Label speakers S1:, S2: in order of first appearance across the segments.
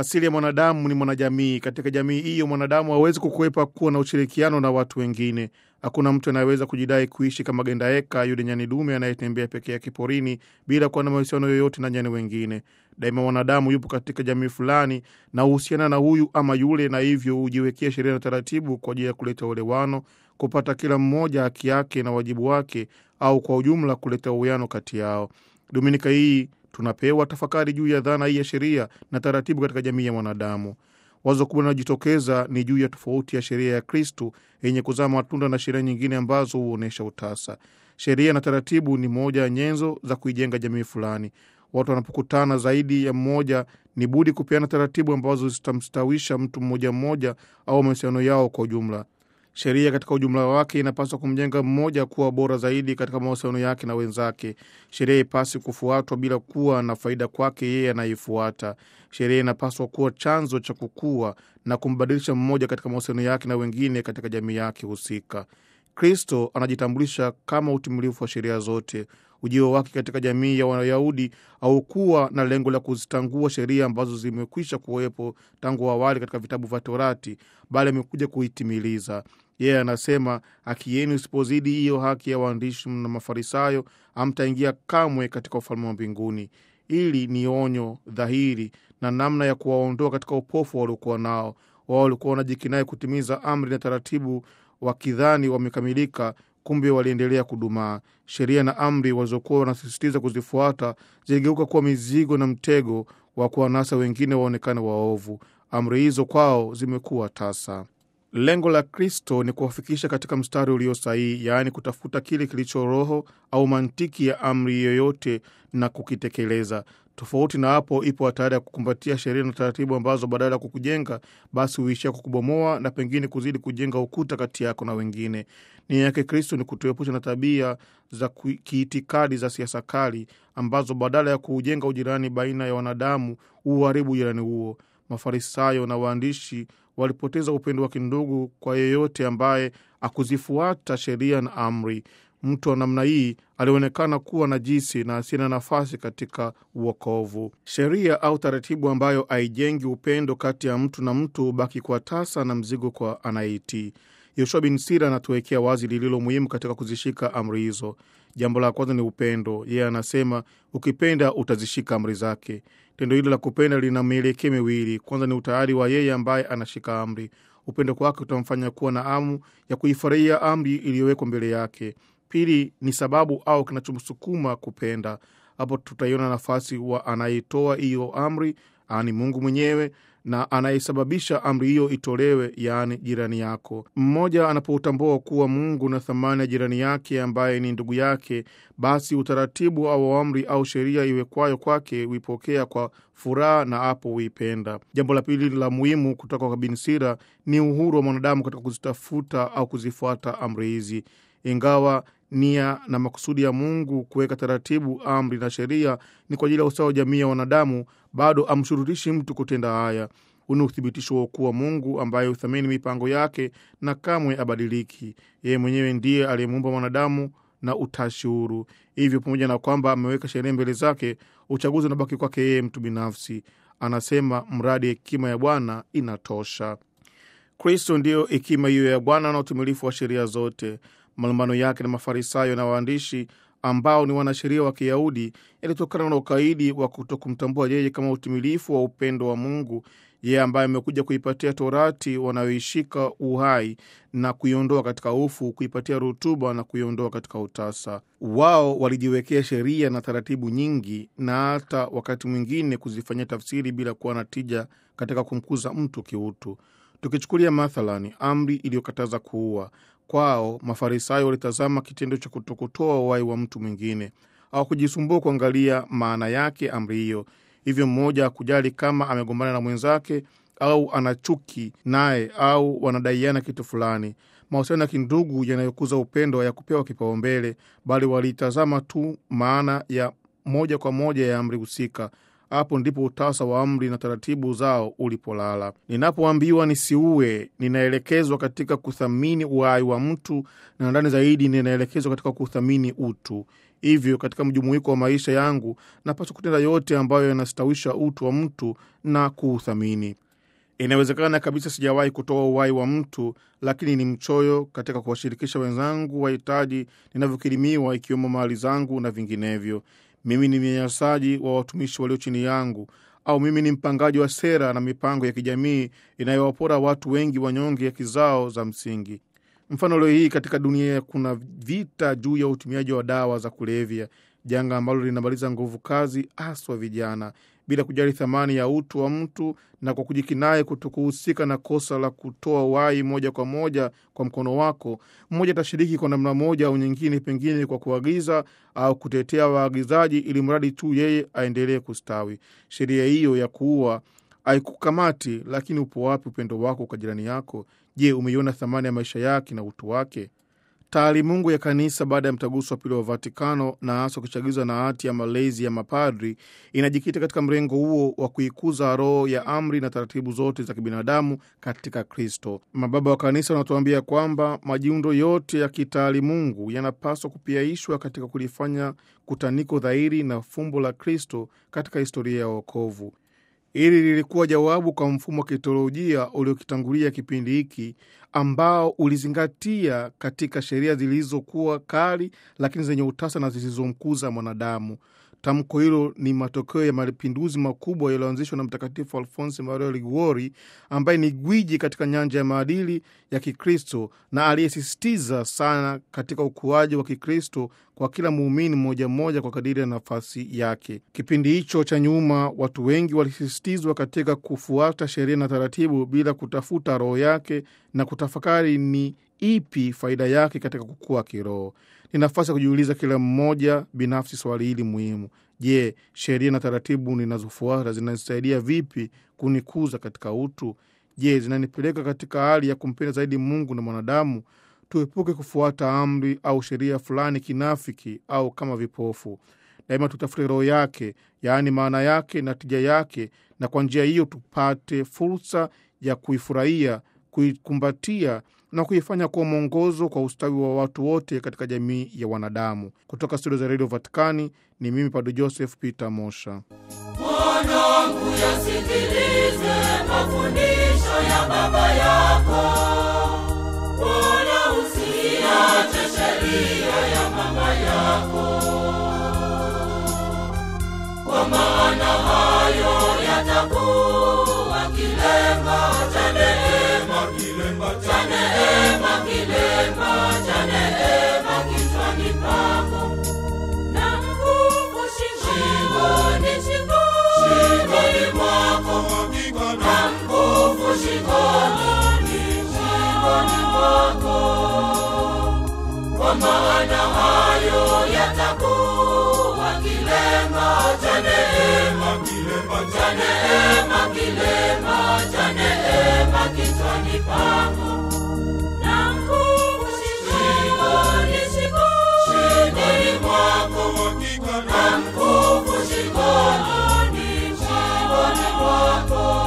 S1: Asili ya mwanadamu ni mwanajamii. Katika jamii hiyo, mwanadamu hawezi kukwepa kuwa na ushirikiano na watu wengine. Hakuna mtu anayeweza kujidai kuishi kama gendaeka, yule nyani dume anayetembea peke yake porini bila kuwa na mahusiano yoyote na nyani wengine. Daima mwanadamu yupo katika jamii fulani na huhusiana na huyu ama yule, na hivyo hujiwekea sheria na taratibu kwa ajili ya kuleta uelewano, kupata kila mmoja haki yake na wajibu wake, au kwa ujumla kuleta uwiano kati yao. Dominika hii tunapewa tafakari juu ya dhana hii ya sheria na taratibu katika jamii ya mwanadamu. Wazo kubwa linalojitokeza ni juu ya tofauti ya sheria ya Kristu yenye kuzaa matunda na sheria nyingine ambazo huonyesha utasa. Sheria na taratibu ni moja ya nyenzo za kuijenga jamii fulani. Watu wanapokutana zaidi ya mmoja, ni budi kupeana taratibu ambazo zitamstawisha mtu mmoja mmoja au mahusiano yao kwa ujumla. Sheria katika ujumla wake inapaswa kumjenga mmoja kuwa bora zaidi katika mahusiano yake na wenzake. Sheria ipasi kufuatwa bila kuwa na faida kwake yeye anayeifuata. Sheria inapaswa kuwa chanzo cha kukua na kumbadilisha mmoja katika mahusiano yake na wengine katika jamii yake husika. Kristo anajitambulisha kama utimilifu wa sheria zote. Ujio wake katika jamii ya Wayahudi haukuwa na lengo la kuzitangua sheria ambazo zimekwisha kuwepo tangu awali katika vitabu vya Torati, bali amekuja kuitimiliza. Yeye anasema, haki yenu isipozidi hiyo haki ya waandishi na Mafarisayo, hamtaingia kamwe katika ufalme wa mbinguni. Hili ni onyo dhahiri na namna ya kuwaondoa katika upofu waliokuwa nao. Wao walikuwa wanajikinai kutimiza amri na taratibu, wakidhani wamekamilika kumbe waliendelea kudumaa. Sheria na amri walizokuwa wanasisitiza kuzifuata ziligeuka kuwa mizigo na mtego wa kuwanasa wengine waonekane waovu. Amri hizo kwao zimekuwa tasa. Lengo la Kristo ni kuwafikisha katika mstari ulio sahihi, yaani kutafuta kile kilicho roho au mantiki ya amri yoyote na kukitekeleza. Tofauti na hapo, ipo hatari ya kukumbatia sheria na taratibu ambazo badala ya kukujenga basi huishia kukubomoa na pengine kuzidi kujenga ukuta kati yako na wengine. Nia yake Kristo ni kutuepusha na tabia za kiitikadi za siasa kali ambazo badala ya kuujenga ujirani baina ya wanadamu huharibu ujirani huo. Mafarisayo na waandishi walipoteza upendo wa kindugu kwa yeyote ambaye akuzifuata sheria na amri. Mtu wa namna hii alionekana kuwa najisi na asina nafasi katika uokovu. Sheria au taratibu ambayo haijengi upendo kati ya mtu na mtu hubaki kwa tasa na mzigo kwa anayeitii. Yoshua bin Sira anatuwekea wazi lililo muhimu katika kuzishika amri hizo. Jambo la kwanza ni upendo. Yeye anasema ukipenda utazishika amri zake. Tendo hilo la kupenda lina mielekeo miwili. Kwanza ni utayari wa yeye ambaye anashika amri. Upendo kwake utamfanya kuwa na amu ya kuifurahia amri iliyowekwa mbele yake. Pili ni sababu au kinachomsukuma kupenda. Hapo tutaiona nafasi wa anayetoa hiyo amri, yaani Mungu mwenyewe, na anayesababisha amri hiyo itolewe, yaani jirani yako. Mmoja anapoutambua kuwa Mungu na thamani ya jirani yake ambaye ni ndugu yake, basi utaratibu au amri au sheria iwekwayo kwake huipokea kwa furaha na hapo huipenda. Jambo la pili la muhimu kutoka kwa Bin Sira ni uhuru wa mwanadamu katika kuzitafuta au kuzifuata amri hizi. Ingawa nia na makusudi ya Mungu kuweka taratibu, amri na sheria ni kwa ajili ya usawa wa jamii ya wanadamu, bado amshurutishi mtu kutenda haya. Huu ni uthibitisho wa kuwa Mungu ambaye huthamini mipango yake na kamwe abadiliki. Yeye mwenyewe ndiye aliyemuumba mwanadamu na utashi huru. Hivyo, pamoja na kwamba ameweka sheria mbele zake, uchaguzi unabaki kwake yeye mtu binafsi. Anasema mradi hekima ya Bwana inatosha. Kristo ndiyo hekima hiyo ya Bwana na utimilifu wa sheria zote. Malumbano yake na Mafarisayo na waandishi ambao ni wanasheria wa Kiyahudi yalitokana na ukaidi wa kutokumtambua yeye kama utimilifu wa upendo wa Mungu, yeye ambaye amekuja kuipatia Torati wanayoishika uhai na kuiondoa katika ufu, kuipatia rutuba na kuiondoa katika utasa. Wao walijiwekea sheria na taratibu nyingi, na hata wakati mwingine kuzifanyia tafsiri bila kuwa na tija katika kumkuza mtu kiutu. Tukichukulia mathalani amri iliyokataza kuua Kwao Mafarisayo walitazama kitendo cha kutokutoa uhai wa mtu mwingine au kujisumbua kuangalia maana yake amri hiyo. Hivyo mmoja hakujali kama amegombana na mwenzake au ana chuki naye au wanadaiana kitu fulani. Mahusiano ya kindugu yanayokuza upendo hayakupewa kipaumbele, bali walitazama tu maana ya moja kwa moja ya amri husika. hapo ndipo utasa wa amri na taratibu zao ulipolala. Ninapoambiwa nisiue, ninaelekezwa katika kuthamini uhai wa mtu, na ndani zaidi ninaelekezwa katika kuthamini utu. Hivyo katika mjumuiko wa maisha yangu napaswa kutenda yote ambayo yanastawisha utu wa mtu na kuuthamini. Inawezekana kabisa sijawahi kutoa uhai wa mtu, lakini ni mchoyo katika kuwashirikisha wenzangu wahitaji ninavyokirimiwa, ikiwemo mali zangu na vinginevyo. Mimi ni mnyanyasaji wa watumishi walio chini yangu, au mimi ni mpangaji wa sera na mipango ya kijamii inayowapora watu wengi wanyonge haki zao za msingi. Mfano, leo hii katika dunia kuna vita juu ya utumiaji wa dawa za kulevya, janga ambalo linamaliza nguvu kazi, haswa vijana, bila kujali thamani ya utu wa mtu na kwa kujikinai kutokuhusika na kosa la kutoa uhai moja kwa moja kwa mkono wako. Mmoja atashiriki kwa namna moja au nyingine, pengine kwa kuagiza au kutetea waagizaji, ili mradi tu yeye aendelee kustawi. Sheria hiyo ya kuua haikukamati, lakini upo wapi upendo wako kwa jirani yako? Je, umeiona thamani ya maisha yake na utu wake? Taalimungu ya kanisa baada ya mtaguso wa pili wa Vatikano na hasa kuchagizwa na hati ya malezi ya mapadri inajikita katika mrengo huo wa kuikuza roho ya amri na taratibu zote za kibinadamu katika Kristo. Mababa wa kanisa wanatuambia kwamba majiundo yote ya kitaalimungu yanapaswa kupiaishwa katika kulifanya kutaniko dhahiri na fumbo la Kristo katika historia ya wokovu. Hili lilikuwa jawabu kwa mfumo wa kitolojia uliokitangulia kipindi hiki ambao ulizingatia katika sheria zilizokuwa kali lakini zenye utasa na zisizomkuza mwanadamu. Tamko hilo ni matokeo ya mapinduzi makubwa yaliyoanzishwa na Mtakatifu Alfonsi Maria Liguori, ambaye ni gwiji katika nyanja ya maadili ya Kikristo na aliyesisitiza sana katika ukuaji wa Kikristo kwa kila muumini mmoja mmoja kwa kadiri ya nafasi yake. Kipindi hicho cha nyuma, watu wengi walisisitizwa katika kufuata sheria na taratibu bila kutafuta roho yake na kutafakari ni ipi faida yake katika kukua kiroho. Ni nafasi ya kujiuliza kila mmoja binafsi swali hili muhimu: Je, sheria na taratibu ninazofuata zinanisaidia vipi kunikuza katika utu? Je, zinanipeleka katika hali ya kumpenda zaidi Mungu na mwanadamu? Tuepuke kufuata amri au sheria fulani kinafiki au kama vipofu. Daima tutafute roho yake, yaani maana yake na tija yake, na kwa njia hiyo tupate fursa ya kuifurahia, kuikumbatia na kuifanya kuwa mwongozo kwa ustawi wa watu wote katika jamii ya wanadamu. Kutoka studio za redio Vatikani ni mimi Padre Joseph Peter Mosha.
S2: Mwanangu, yasikilize mafundisho ya baba yako, wala usiache sheria ya mama yako, kwa maana hayo yatakuwa kilemba cha neema, cha neema, kilemba cha neema kichwani pako na mkufu shingoni, shingoni mwako, na mkufu shingoni, shingoni mwako, kwa maana hayo yatakuwa kilemba cha neema, cha neema, kilemba cha neema kichwani pako na mkufu shingoni, shingoni mwako, na mkufu shingoni, shingoni mwako.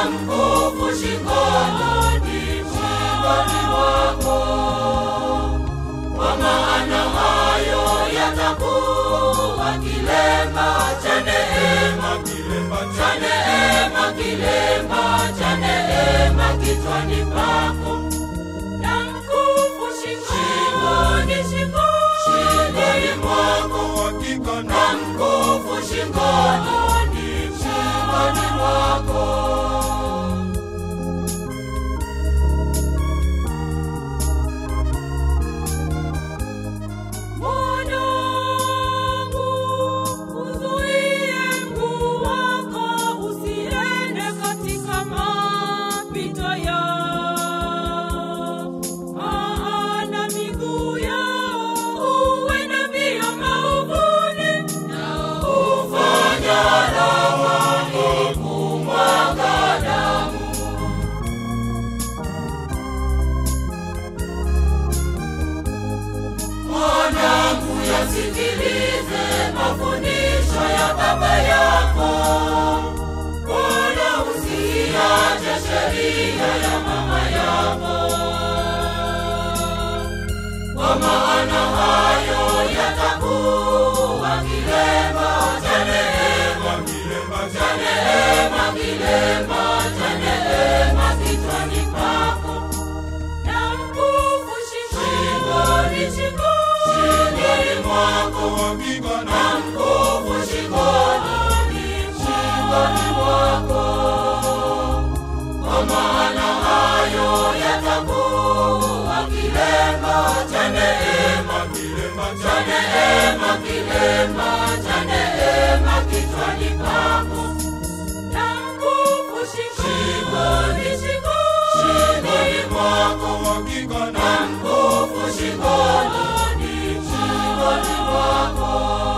S2: na mkufu shingoni, shingoni mwako. Kwa maana hayo yatakuwa kilemba cha neema, kilemba cha neema, kilemba cha neema kichwani pako na mkufu shingoni, shingoni, shingoni mwako
S3: hakika
S2: na mkufu shingoni, shingoni mwako. Mwanangu, uzuie mguu wako usiende katika mapito yao, maana miguu yao huenda mbio maovuni, nao hufanya raha kumwaga damu. Mwanangu, yasikilize mafundisho ya baba yako, wala usiache sheria ya mama yako, kwa maana hayo yatakuwa kilemba cha neema,
S3: kilemba
S2: cha
S3: cha
S2: neema, kilemba cha neema kichwani pako na mkufu shingoni, shingoni, shingoni mwako
S3: hakika na
S2: na mkufu shingoni, shingoni mwako. Kwa maana hayo yatakuwa kilemba cha neema,
S3: kilemba
S2: cha
S3: cha
S2: neema, kilemba cha neema kichwani pako na mkufu shingoni, shingoni, shingoni mwako
S3: hakika na
S2: na mkufu shingoni, shingoni mwako.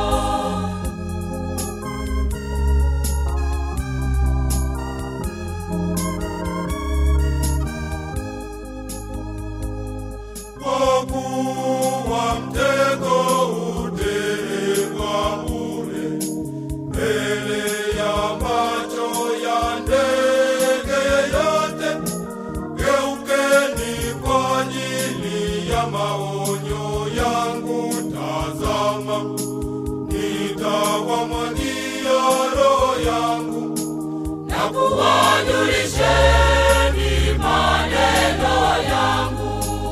S3: kwa kuwa mtego utegwa bure mbele ya macho ya ndege yote. Geukeni kwa ajili ya maonyo yangu, tazama, nitawamwagia roho yangu
S2: na kuwajulisheni maneno yangu.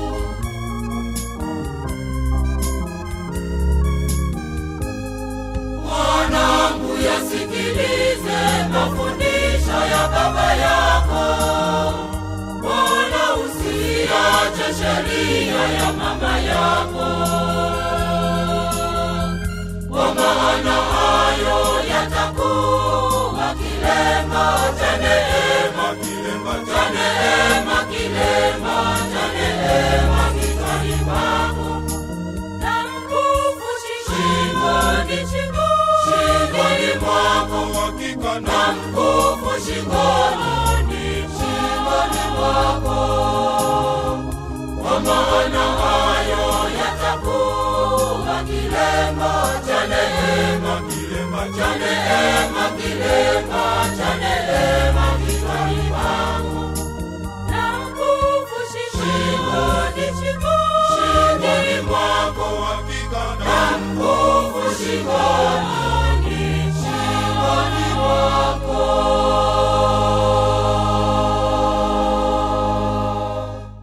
S2: Mwanangu, yasikilize mafundisho ya baba yako, wala usiache sheria ya mama yako, kwa maana hayo yatakuwa kilemba cha neema,
S3: kilemba
S2: cha
S3: cha
S2: neema, kilemba cha neema kichwani pako na mkufu shingoni, shingoni, shingoni mwako
S3: hakika
S2: na
S3: na
S2: mkufu shingoni, shingoni mwako. Kwa maana hayo yatakuwa kilemba cha neema,
S3: kilemba
S2: cha
S3: cha
S2: neema, kilemba cha neema kichwani pako na mkufu shingoni, shingoni, shingoni mwako
S3: hakika na
S2: na mkufu shingoni